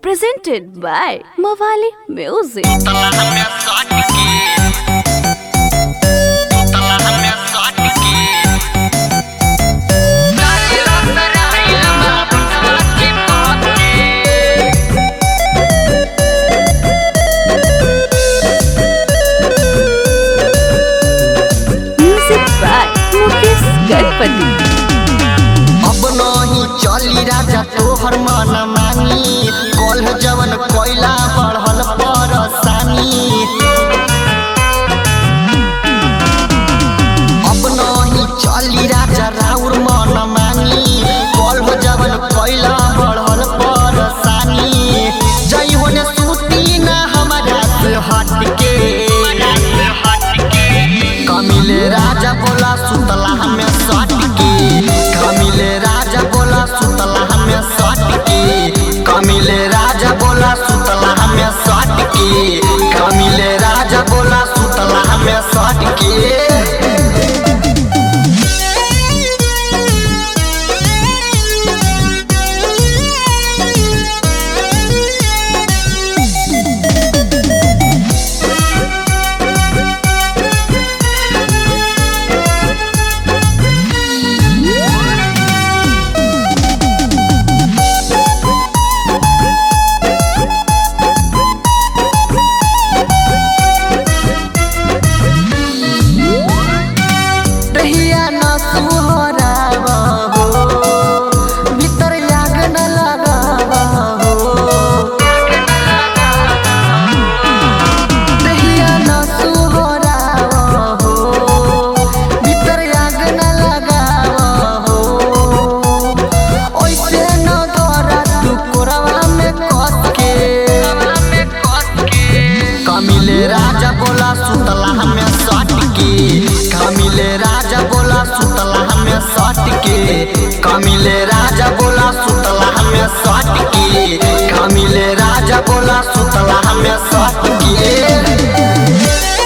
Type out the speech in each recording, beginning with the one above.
presented by Mawali Music. Music by Mukesh Ganpati. अब नहीं चली राजा तोहर मन मानी कल जवन कोयला बढ़ल परसानी अब नहीं चली राजा राउर मन मानी कल जवन कोयला बढ़ल परसानी जई होने सूती ना हमारा से हट के कमिले राजा बोला सुतला हमें सट के कमिले राजा बोला सुतला हमें सट के कमिले राजा बोला सुतला हमें सट के कमिले राजा बोला सुतला हमें सट के रहिया न सुहरावा हो भीतर आग न लगावा हो रहिया न सुहरावा हो भीतर आग न लगावा हो ओइसे न धरा तू कोरवा में कस के कमिले राजा बोला सुतला हमें सट के कमिले राजा बोला सुतला हमें सट के कमिले राजा बोला सुतला हमें सट के कमिले राजा बोला सुतला हमें सट के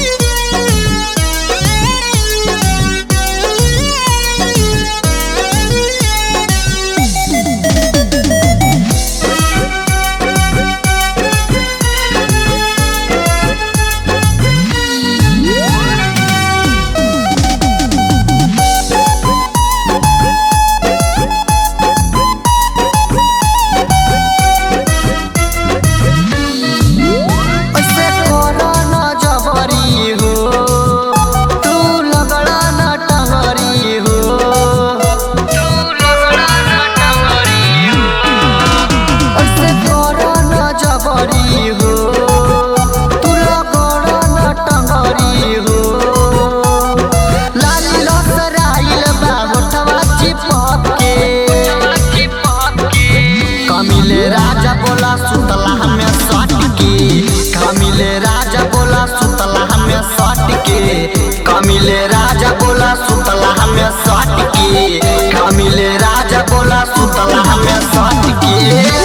ऐसे करो न जबरी हो तू लगड़ा न टंगरी हो तू लगड़ा न टंगरी हो ऐसे करो न जबरी हो तू लगड़ा न टंगरी हो लाली लसराइल बा होठवा चिपक के कमिले राजा बोला सुतला हमें सट के कमिले राजा बोला सुतला हमें सट के कमिले राजा बोला सुतला हमें सट के कमिले राजा बोला सुतला हमें सट के